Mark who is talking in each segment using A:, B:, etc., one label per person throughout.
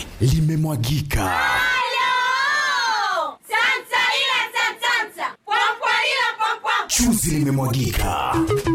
A: Chuzi limemwagika.
B: Halo! Santa ila santanta. Pwampwa ila pwampwa.
A: Chuzi limemwagika.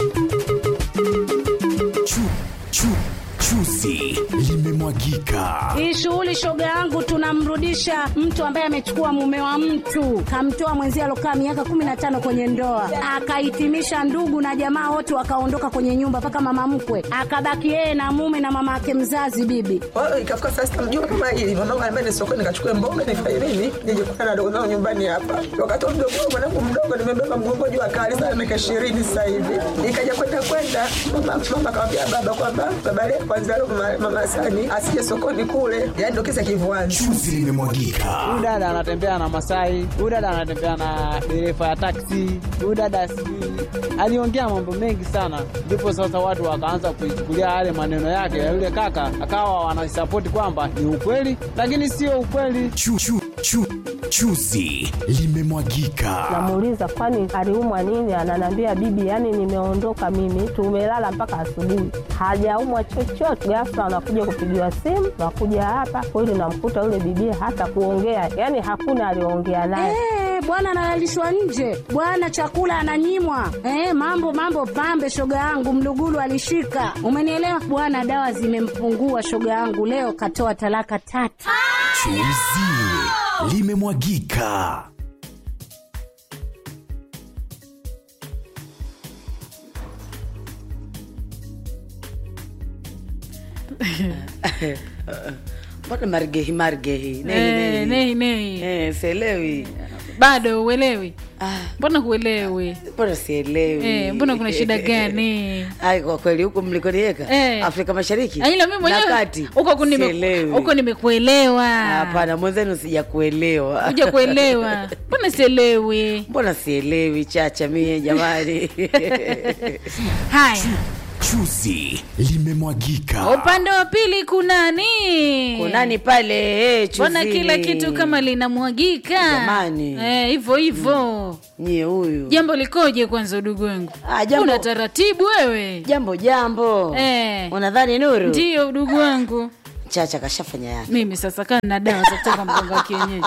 A: Chu, chu, chuzi limemwagika.
C: Hii shughuli shoga yangu, tunamrudisha mtu ambaye amechukua mume wa mtu, kamtoa mwenzie alokaa miaka kumi na tano kwenye ndoa, akahitimisha ndugu na jamaa wote wakaondoka kwenye nyumba, mpaka mama mkwe akabaki yeye na mume na mama yake mzazi bibi.
D: Kwa hiyo ikafika saa sita mjua kama hili mamangu anambia ni sokoni nikachukue mboga nifanye nini nije kukutana na dogo zangu nyumbani hapa. Wakati wa mdogo wangu mwanangu mdogo nimebeba mgongo juu akali sana miaka ishirini sasa hivi. Nikaja kwenda kwenda mama mama akamwambia baba kwamba baba leo kwanza leo mama, mama Sani asije sokoni kule. Yaani ndio kisa kivuani.
A: Chuzi limemwagika.
E: huyu dada anatembea na Masai, huyu dada anatembea na dereva ya taksi, huyu dada sijui aliongea mambo mengi sana, ndipo sasa watu wakaanza kuichukulia yale maneno yake ya yule kaka, akawa wanasapoti kwamba ni ukweli, lakini sio ukweli.
A: Chu, chu, chu, chuzi limemwagika.
F: Namuuliza kwani aliumwa nini? Ananiambia bibi, yani nimeondoka mimi, tumelala mpaka asubuhi, hajaumwa chochote. Ghafla anakuja kupigiwa simu, nakuja hapa kweli, namkuta yule bibi hata kuongea, yani hakuna aliongea naye.
C: Eh, bwana analalishwa nje, bwana chakula ananyimwa. Eh, mambo mambo pambe, shoga yangu mlugulu alishika, umenielewa bwana. Dawa zimempungua shoga yangu, leo katoa talaka tatu.
A: Chuzi limemwagika.
G: mbona margehi margehi
H: Eh, nei nei
G: Eh, sielewi
H: bado uelewi
G: Ah,
H: mbona huelewi
G: mbona sielewi
H: Eh, mbona kuna shida gani
G: ai kwa kweli huku mlikoniweka
H: Eh.
G: afrika mashariki
H: Aila mimi
G: na
H: mwenyewe
G: kati
H: huko ku nime-
G: sielewi
H: huko nimekuelewa
G: hapana mwenzenu sija kuelewa
H: kuja kuelewa mbona sielewi
G: mbona sielewi chacha mie jamani
H: haya
A: Chuzi limemwagika.
H: upande wa pili kunani
G: kunani pale eh,
H: mbona
G: chuzini.
H: kila kitu kama linamwagika
G: Jamani.
H: Eh, hivyo hivyo
G: nyie huyu
H: jambo likoje kwanza udugu wangu
G: Ah, jambo-
H: una taratibu wewe
G: jambo jambo
H: Eh.
G: unadhani nuru
H: ndiyo udugu wangu
G: chacha kashafanya yake
H: mimi sasa kaa na dawa za kutoka mganga wa kienyeji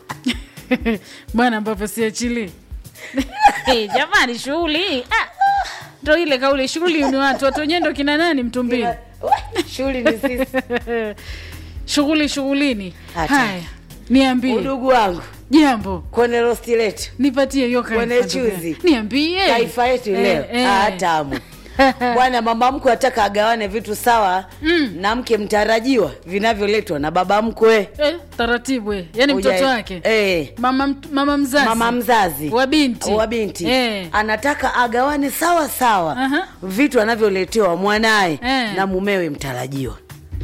H: bwana ambapo siachili hey, jamani shughuli ah, ndo ile kauli shughuli ni watu watu wenyewe ndo kina nani mtumbili
G: shughuli ni sisi
H: shughuli shughulini
G: Acha.
H: haya niambie
G: udugu wangu
H: jambo
G: kwenye rosti letu
H: nipatie hiyo
G: Kwenye
H: kaifa ndugu
G: chuzi.
H: yangu. niambie
G: taifa yetu
H: Eh,
G: leo
H: eh.
G: Ah, tamu bwana mama mkwe ataka agawane vitu sawa
H: Mm.
G: na mke mtarajiwa vinavyoletwa na baba mkwe
H: eh, taratibu eh. yani
G: Uja-
H: mtoto wake
G: eh,
H: mama, mt- mama mzazi
G: mama mzazi
H: wa binti
G: wa binti
H: eh.
G: anataka agawane sawa sawa
H: Aha.
G: vitu anavyoletewa mwanaye
H: Eh.
G: na mumewe mtarajiwa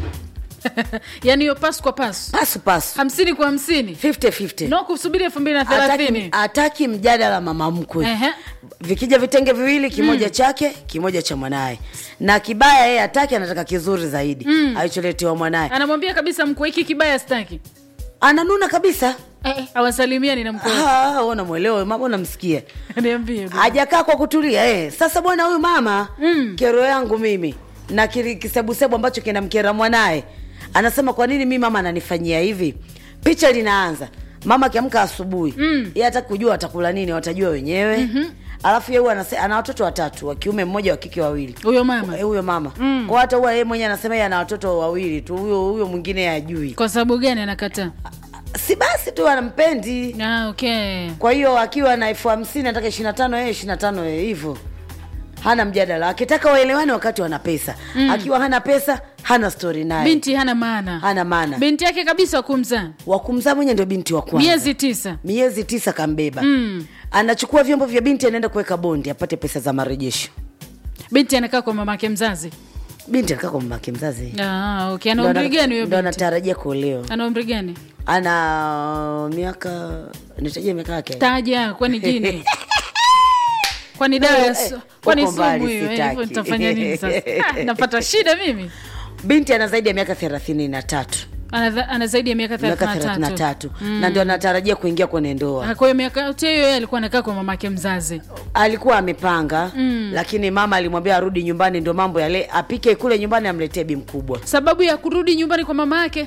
H: yani hiyo pasu kwa pasu
G: pasu pasu
H: hamsini kwa hamsini
G: 50-50.
H: no kusubiri elfu mbili na
G: Hataki,
H: thelathini
G: hataki mjadala mama mkwe
H: Ehe.
G: vikija vitenge viwili kimoja chake kimoja cha mwanaye na kibaya yeye hataki anataka kizuri zaidi
H: Mm.
G: alicholetewa mwanaye
H: anamwambia kabisa mkwe hiki kibaya staki
G: ananuna kabisa
H: eh, eh, awasalimiani na mkwe
G: unamwelewa mama unamsikia
H: niambie bwana.
G: hajakaa kwa kutulia eh. sasa bwana huyu mama
H: Mm.
G: kero yangu mimi na kili- kisebusebu ambacho kinamkera mwanaye anasema kwa nini mi mama ananifanyia hivi picha linaanza mama akiamka asubuhi
H: Mm.
G: ye hata kujua watakula nini watajua wenyewe mm-hmm. alafu ye huwa anase- ana watoto watatu wa kiume mmoja wa kike wawili
H: huyo mama
G: Eh, huyo mama
H: Mm.
G: kwa hata huwa yeye mwenyewe anasema yeye ana watoto wawili tu huyo huyo mwingine ajui
H: kwa sababu gani anakataa
G: si basi tu anampendi
H: ah, okay
G: kwa hiyo akiwa na elfu hamsini nataka ishiri na tano yeye ishiri na tano yeye hivyo hana mjadala akitaka waelewane wakati wana pesa mm. akiwa hana pesa hana stori naye
H: binti hana maana
G: hana maana
H: binti yake kabisa wakumzaa
G: wakumzaa mwenye ndio binti wa kwanza
H: miezi tisa
G: miezi tisa kambeba
H: Mm.
G: anachukua vyombo vya binti anaenda kuweka bondi apate pesa za marejesho
H: binti anakaa kwa mamake mzazi
G: binti anakaa kwa mamake mzazi
H: ah, okay. ana
G: Ndo
H: umri
G: ana-
H: gani huyo
G: ndo
H: binti
G: anatarajia kuolewa
H: ana umri gani
G: ana miaka nitajia miaka yake
H: taja kwani jini kwani dawa ya su-
G: Eh,
H: kwani
G: uko mbali,
H: sumu hiyo eh,
G: sitaki.
H: hivyo nitafanya nini sasa Ah, napata shida mimi
G: binti ana zaidi ya miaka thelathini na tatu
H: ana, dha- ana zaidi ya miaka
G: miaka
H: thelathini
G: thelathini
H: na
G: na
H: tatu
G: tatu na ndio anatarajia kuingia kwenye ndoa
H: Ah, kwa hiyo miaka yote hiyo yeye alikuwa anakaa kwa mamake mzazi
G: alikuwa amepanga
H: Mm.
G: lakini mama alimwambia arudi nyumbani ndio mambo yale apike kule nyumbani amletee bi mkubwa
H: sababu ya kurudi nyumbani kwa mama yake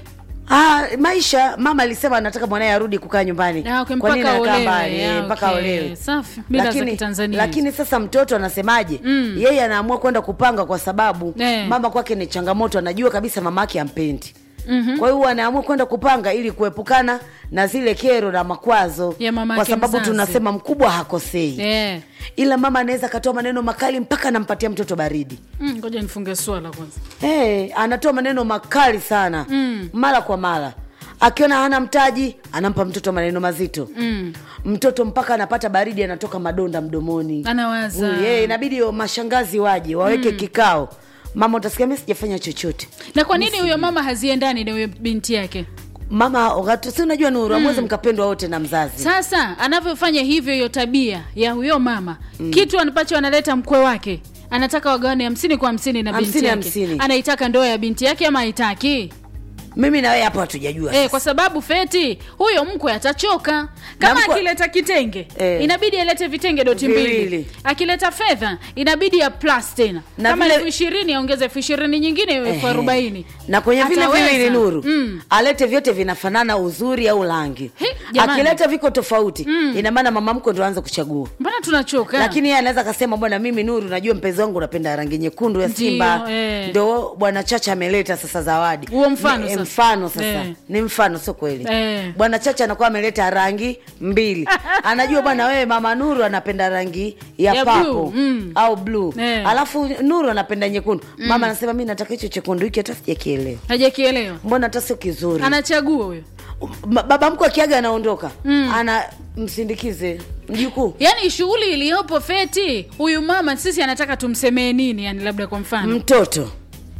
G: Ah, maisha mama alisema anataka mwanaye arudi kukaa nyumbani
H: Ah, okay,
G: Kwa nini
H: mpaka
G: anakaa
H: olewe,
G: mbali?
H: ah,
G: Eh, mpaka
H: okay.
G: olewe
H: Safi. Mila za
G: lakini,
H: Kitanzania
G: lakini sasa mtoto anasemaje mm. yeye anaamua kwenda kupanga kwa sababu
H: Eh.
G: mama kwake ni changamoto anajua kabisa mama yake ampendi Mm-hmm. kwa hiyo anaamua kwenda kupanga ili kuepukana na zile kero na makwazo
H: Ya mama
G: kwa
H: yake
G: sababu
H: mzazi.
G: tunasema mkubwa hakosei
H: Eh.
G: ila mama anaweza akatoa maneno makali mpaka anampatia mtoto baridi
H: Mm, ngoja nifunge swala kwanza
G: hey, anatoa maneno makali sana mm. mara kwa mara akiona hana mtaji anampa mtoto maneno mazito
H: mm.
G: mtoto mpaka anapata baridi anatoka madonda mdomoni
H: anawaza
G: Huyu, eh, inabidi mashangazi waje waweke kikao mama utasikia mi sijafanya chochote
H: na kwa nini huyo mama haziendani na huyo binti yake
G: mama wakati- si unajua nuru amweze mkapendwa wote na mzazi
H: sasa anavyofanya hivyo hiyo tabia ya huyo mama mm. kitu ambacho analeta mkwe wake anataka wagawane hamsini kwa hamsini na binti
G: Hamsini,
H: yake
G: hamsini.
H: anaitaka ndoa ya binti yake ama haitaki
G: mimi na wewe hapo hatujajua
H: Eh, kwa sababu feti huyo mkwe atachoka kama
G: mkwe-
H: akileta kitenge
G: Eh.
H: inabidi alete vitenge doti
G: Viwili.
H: mbili akileta fedha inabidi ya plus tena
G: Na
H: kama
G: vile-
H: elfu ishirini aongeze elfu ishirini nyingine iwe elfu
G: Ehe.
H: arobaini
G: na kwenye vile
H: Ataweza.
G: viwili nuru
H: mm.
G: alete vyote vinafanana uzuri au rangi
H: He, jamani.
G: akileta viko tofauti mm. ina maana mama mko ndo aanze kuchagua
H: mbona tunachoka
G: lakini yeye anaweza akasema bwana mimi nuru najua mpenzi wangu unapenda rangi nyekundu ya
H: Ndio,
G: simba
H: eh.
G: ndo bwana chacha ameleta sasa zawadi
H: Huo mfano
G: ni,
H: sasa.
G: mfano sasa
H: Eh.
G: ni mfano sio kweli
H: Eh.
G: bwana chacha anakuwa ameleta rangi mbili anajua bwana wewe mama nuru anapenda rangi ya,
H: Ya
G: papo
H: blue, mm.
G: au bluu
H: Eh.
G: alafu nuru anapenda nyekundu mama anasema mi nataka hicho chekundu hiki hata sijakielewa
H: hajakielewa
G: mbona hata sio kizuri
H: anachagua huyo
G: Ma- baba mkwe akiaga anaondoka mm. ana msindikize mjukuu
H: yaani shughuli iliyopo feti huyu mama sisi anataka tumsemee nini yani labda kwa mfano
G: mtoto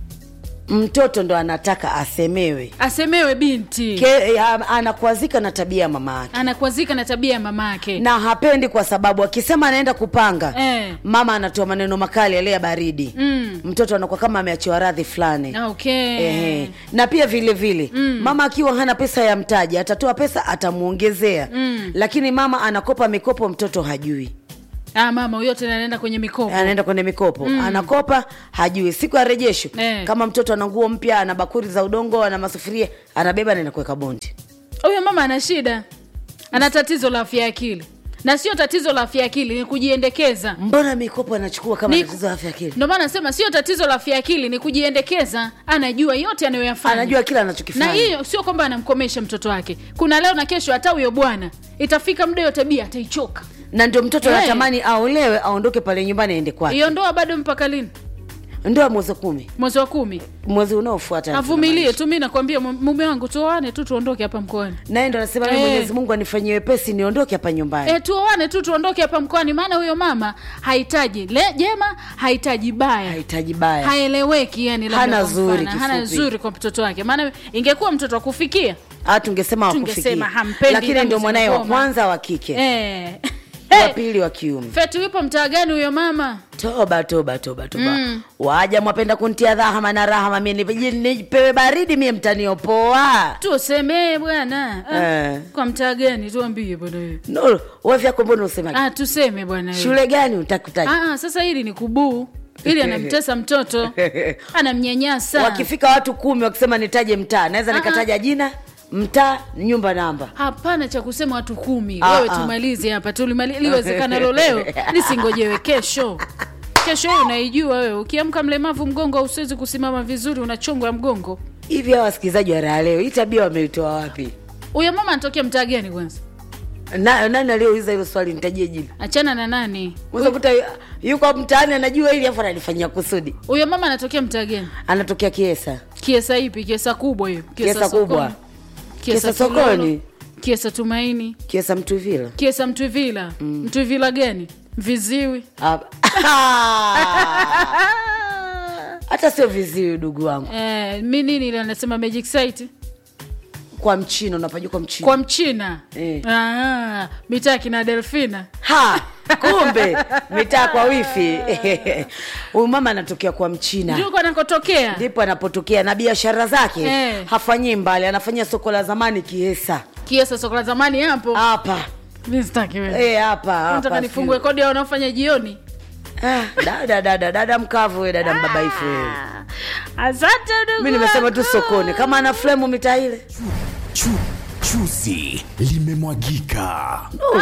G: mtoto ndo anataka asemewe
H: asemewe binti
G: Ke, ya, anakwazika na tabia ya mama yake
H: anakwazika na tabia ya mama yake
G: na hapendi kwa sababu akisema anaenda kupanga
H: Eh.
G: mama anatoa maneno makali yale ya baridi
H: Mm.
G: mtoto anakuwa kama ameachiwa radhi fulani
H: okay
G: Ehe. na pia vile vile mm. mama akiwa hana pesa ya mtaji atatoa pesa atamuongezea mm. lakini mama anakopa mikopo mtoto hajui
H: ah, mama huyo tena anaenda kwenye mikopo
G: anaenda kwenye mikopo mm. anakopa hajui siku ya rejesho
H: Eh.
G: kama mtoto ana nguo mpya ana bakuri za udongo ana masufuria anabeba naenda kuweka bondi
H: huyo mama ana shida ana tatizo la afya ya akili na sio tatizo la afya ya akili ni kujiendekeza
G: mbona mikopo anachukua kama
H: Ni-
G: tatizo la afya ya akili
H: ndio maana nasema sio tatizo la afya ya akili ni kujiendekeza anajua yote anayoyafanya
G: anajua kila
H: na
G: anachokifanya
H: hiyo sio kwamba anamkomesha mtoto wake kuna leo na kesho hata huyo bwana itafika muda hiyo tabia ataichoka
G: na ndio mtoto
H: Eh.
G: anatamani aolewe aondoke pale nyumbani aende kwake
H: hiyo ndoa bado mpaka lini
G: ndoa mwezi wa kumi
H: mwezi wa kumi
G: mwezi unaofuata
H: avumilie tu mi nakwambia mu- mume wangu tuoane tu tuondoke hapa mkoani
G: naye ndo anasema
H: Eh.
G: eh. mwenyezi mungu anifanyie wepesi niondoke hapa nyumbani
H: e, tuoane tu tuondoke hapa mkoani maana huyo mama hahitaji le jema hahitaji baya
G: hahitaji baya
H: haeleweki yani labda
G: Hana
H: kwa
G: zuri,
H: mfano. hana
G: kifupi.
H: zuri kwa mtoto wake maana ingekuwa mtoto wa kufikia
G: Ah, tungesema
H: Tungesema
G: wakufikia
H: hampendi
G: lakini
H: damu
G: ndio mwanaye wa
H: zinagoma.
G: kwanza wa kike
H: eh.
G: wa pili wa kiume
H: fetu yupo mtaa gani huyo mama
G: toba toba toba toba mm. waja mwapenda kuntia dhahama na rahama mie nipe- nipewe baridi mie mtaniopoa
H: tusemee bwana ah,
G: Eh.
H: kwa mtaa gani tuambie bwana wewe
G: no wafyako mbona usemaje
H: ah, tuseme bwana wewe.
G: shule gani utakutaja
H: ah, ah, sasa hili ni kubuu ili anamtesa mtoto anamnyanyasa
G: wakifika watu kumi wakisema nitaje mtaa naweza
H: Ah, ah.
G: nikataja jina mtaa nyumba namba
H: hapana cha kusema watu kumi
G: Ah,
H: wewe
G: ah.
H: tumalize hapa tulimali- liwezekanalo leo lisingojewe kesho kesho hiyo unaijua wewe ukiamka mlemavu mgongo usiwezi kusimama vizuri unachongwa mgongo
G: hivi hawa wasikilizaji wa raha leo hii tabia wameitoa wapi
H: huyo mama anatokea mtaa gani kwanza
G: Na, nani aliyouliza hilo swali nitajie jina
H: achana na nani
G: unaweza kuta yuko mtaani anajua ili afu analifanyia kusudi
H: huyo mama anatokea mtaa gani
G: anatokea kiesa
H: kiesa ipi kiesa kubwa hiyo
G: Kiesa kubwa.
H: sokoni.
G: Kiesa
H: Kilolo.
G: sokoni.
H: kiesa tumaini
G: kiesa mtuvila
H: kiesa mtwivila mm. mtwivila gani viziwi
G: hata sio viziwi dugu wangu
H: eh, mi nini ile anasema magic site
G: kwa mchina unapajua kwa mchina
H: kwa mchina
G: Eh.
H: ah, mitaa kina delfina
G: ha kumbe mitaa kwa wifi huyu mama anatokea kwa mchina
H: njuko anakotokea
G: ndipo anapotokea na biashara zake
H: Eh.
G: hafanyii mbali anafanyia soko la zamani kiesa
H: kiesa soko la zamani hapo
G: hapa
H: mi sitaki wewe
G: Eh, hapa
H: nataka
G: hapa
H: nifungue
G: sio.
H: kodi ya wanaofanya jioni
G: Ah, dada dada dada mkavu we dada mbabaifu wewe
H: asante ndugu
G: mi nimesema tu
H: wangu.
G: sokoni kama ana flemu mitaa ile
A: Chu, chuzi limemwagika.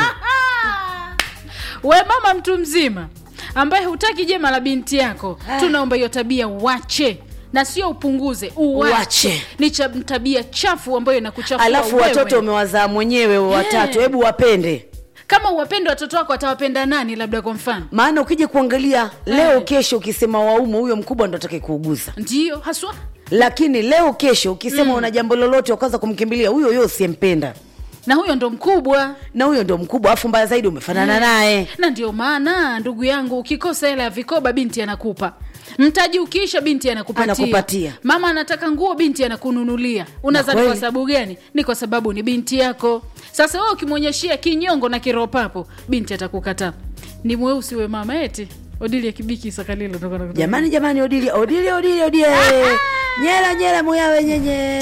H: we mama mtu mzima ambaye hutaki jema la binti yako tunaomba hiyo tabia uache na sio upunguze uache,
G: Uache.
H: ni cha, tabia chafu ambayo inakuchafua
G: alafu
H: wewe.
G: watoto umewazaa mwenyewe watatu hebu wapende
H: kama uwapende watoto wako atawapenda nani labda kwa mfano
G: maana ukija kuangalia leo kesho ukisema waume huyo mkubwa ndo atake kuuguza
H: ndio haswa
G: lakini leo kesho ukisema una jambo lolote ukaanza kumkimbilia huyo huyo usiyempenda
H: na huyo ndo mkubwa
G: na huyo ndo mkubwa afu mbaya zaidi umefanana naye
H: na ndio maana ndugu yangu ukikosa hela ya vikoba binti anakupa mtaji ukiisha binti anakupatia.
G: Anakupatia.
H: mama anataka nguo binti anakununulia unazani
G: kweli.
H: kwa sababu gani ni kwa sababu ni binti yako sasa wewe ukimwonyeshia kinyongo na kiropapo binti atakukataa ni mweusi we mama eti odili ya kibiki sakalilo ndo kana-
G: jamani jamani odili odili odili odili nyera nyera muyawe nyenye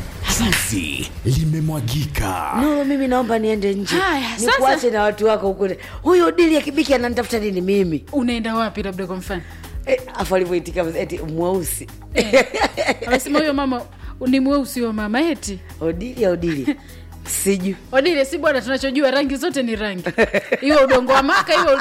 A: Chuzi limemwagika.
G: nuru mimi naomba niende nje
H: Haya, sasa-
G: nikuache na watu wako ukule huyo odili ya kibiki ananitafuta nini mimi
H: unaenda wapi labda kwa mfano
G: Eh, afu alivyoitika eti mweusi
H: amesema huyo mama ni mweusi wa mama eti
G: odili ya odili sijui
H: odile si bwana tunachojua rangi zote ni rangi hiyo udongo wa maka hiyo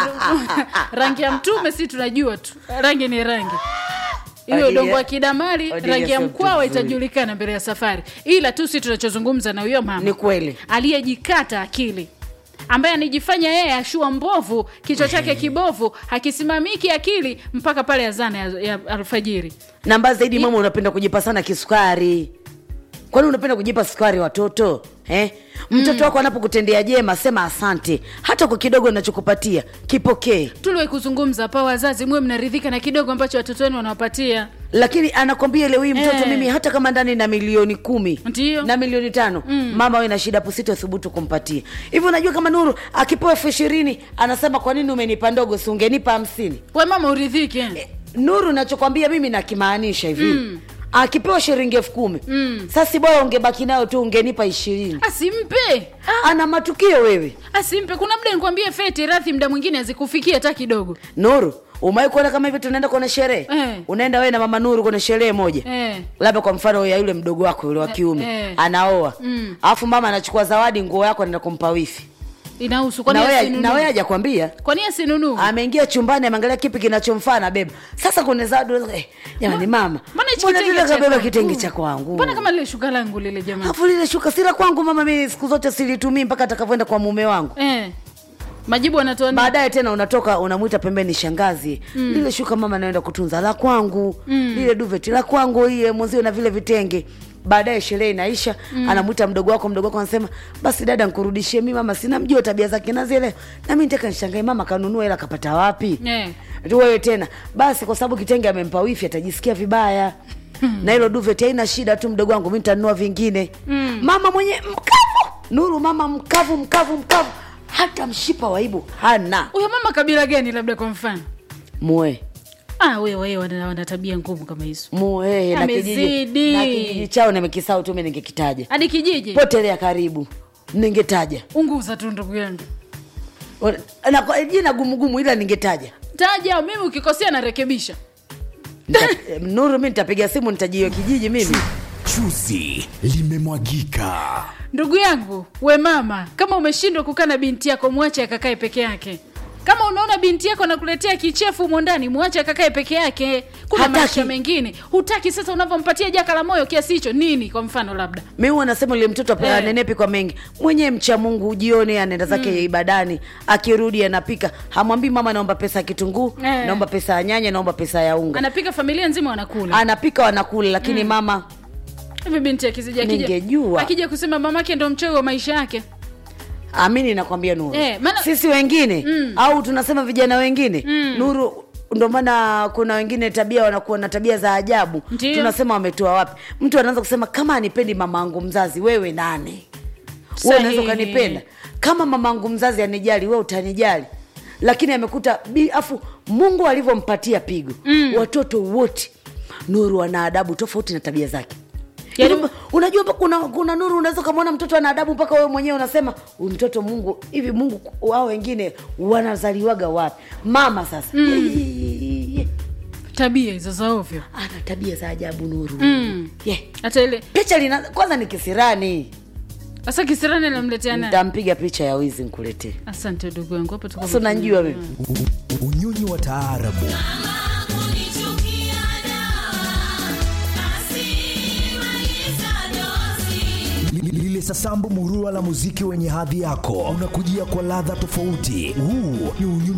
H: rangi ya mtume si tunajua tu rangi ni rangi hiyo
G: Odile-
H: udongo wa kidamari
G: Odile
H: rangi ya
G: sio
H: mkwawa
G: mtu mzuri.
H: itajulikana mbele ya safari ila tu si tunachozungumza na huyo mama
G: ni kweli
H: aliyejikata akili ambaye anijifanya yeye ashua mbovu kichwa chake kibovu hakisimamiki akili mpaka pale azana ya, ya alfajiri
G: na mbaya zaidi mama unapenda kujipa sana kisukari kwani unapenda kujipa sukari watoto eh? mtoto wako anapokutendea jema sema asante hata kwa kidogo nachokupatia kipokee
H: tuliwai kuzungumza hapa wazazi muwe mnaridhika na kidogo ambacho watoto wenu wanawapatia
G: lakini anakwambia leo hii mtoto
H: Eh.
G: mimi hata kama ndani na milioni kumi
H: Ndiyo.
G: na milioni tano mm. mama we na shida pusito thubutu kumpatia hivyo unajua kama nuru akipewa elfu ishirini anasema kwa nini umenipa ndogo si ungenipa hamsini
H: we mama uridhike
G: nuru nachokwambia mimi nakimaanisha hivi mm. akipewa shilingi elfu kumi mm. sasi bora ungebaki nayo tu ungenipa ishirini
H: asimpe
G: ana matukio wewe
H: asimpe kuna muda nikwambie feti radhi mda mwingine azikufikia hata kidogo
G: nuru umewai kuona kama hivi tunaenda kwenye sherehe
H: Eh.
G: unaenda wewe na mama nuru kwenye sherehe moja
H: eh.
G: labda kwa mfano ya yule mdogo wako yule wa kiume
H: eh.
G: anaoa
H: Mm.
G: alafu mama anachukua zawadi nguo yako anaenda kumpa wifi
H: inahusu kwani
G: na wewe
H: asinunue?
G: na wewe hajakwambia
H: kwani asinunuu
G: ameingia chumbani ameangalia kipi kinachomfaa na beba sasa kuna zawadi unaweza- eh, jamani mama
H: mbona hichi
G: mbona
H: kitenge
G: tena
H: cha
G: kabeba
H: kwangu?
G: kitenge cha kwangu
H: mbona kama lile shuka langu lile jamani
G: alafu lile shuka sila kwangu mama mimi siku zote silitumii mpaka atakavyoenda kwa mume wangu
H: eh. majibu anatoa nini?
G: baadaye tena unatoka unamwita pembeni shangazi mm. lile shuka mama naenda kutunza la kwangu mm. lile duveti la kwangu iye mwenzio na vile vitenge baadaye sherehe inaisha mm. anamwita mdogo wako mdogo wako anasema basi dada nkurudishie mi mama sina mjua tabia zake nazile nami nitaka nishangae mama kanunua hela kapata wapi
H: Eh.
G: tu wewe tena basi kwa sababu kitenge amempa wifi atajisikia vibaya na hilo duvet haina shida tu mdogo wangu mi nitanunua vingine mm. mama mwenye mkavu nuru mama mkavu mkavu mkavu hata mshipa waibu hana
H: huyo mama kabila gani labda kwa mfano
G: mue
H: ah, wewe wewe wana, wana tabia ngumu kama hizo
G: mue na kijiji,
H: Amezidi.
G: na kijiji chao nimekisau tu mi ningekitaja
H: hadi kijiji
G: potelea karibu ningetaja
H: unguza tu ndugu yangu
G: na kwa- jina gumugumu ila ningetaja
H: taja mimi ukikosea narekebisha
G: Nita- nuru mi nitapiga simu nitajio kijiji mimi
A: Chuzi limemwagika.
H: ndugu yangu we mama kama umeshindwa kukaa na binti yako mwache akakae peke yake kama unaona binti yako anakuletea kichefu humo ndani mwache akakae peke yake kuna
G: Hataki.
H: maisha mengine hutaki sasa unavyompatia jaka la moyo kiasi hicho nini kwa mfano labda
G: mi huwa nasema ule mtoto
H: Eh.
G: anenepi kwa mengi mwenyewe mcha mungu jione anaenda zake mm. ibadani akirudi anapika hamwambii mama naomba pesa ya kitunguu
H: Eh.
G: naomba pesa ya nyanya naomba pesa ya unga
H: anapika familia nzima wanakula
G: anapika wanakula lakini mm. mama
H: hivi binti akizija akija-
G: Ningejua.
H: akija kusema mamake ndo mchoyo wa maisha yake
G: amini nakwambia nuru
H: Eh, maana-
G: sisi wengine mm. au tunasema vijana wengine mm. nuru ndo maana kuna wengine tabia wanakuwa na tabia za ajabu
H: Ndiyo.
G: tunasema wametoa wapi mtu anaanza kusema kama anipendi mama angu mzazi wewe nane wewe unaweza
H: Sahihi.
G: ukanipenda kama mama angu mzazi anijali we utanijali lakini amekuta bi- afu mungu alivyompatia pigo mm. watoto wote nuru wana adabu tofauti na tabia zake
H: Yaani-
G: Yaani, unajua mpaka kuna, kuna nuru unaweza ukamwona mtoto ana adabu mpaka wewe mwenyewe unasema huyu mtoto mungu hivi mungu wao wengine wanazaliwaga wapi mama sasa mm.
H: tabia hizo za ovyo
G: ana tabia za ajabu nuru
H: Mm.
G: yeah.
H: hata ile
G: picha lina kwanza ni kisirani
H: sasa kisirani alimletea nani
G: nitampiga picha ya wizi nkuletee
H: asante ndugu yangu hapo tuko
G: sasa unajua mimi
I: unyonyi wa taarabu Li- lile sasambu murua la muziki wenye hadhi yako unakujia kwa ladha tofauti huu ni unyonyi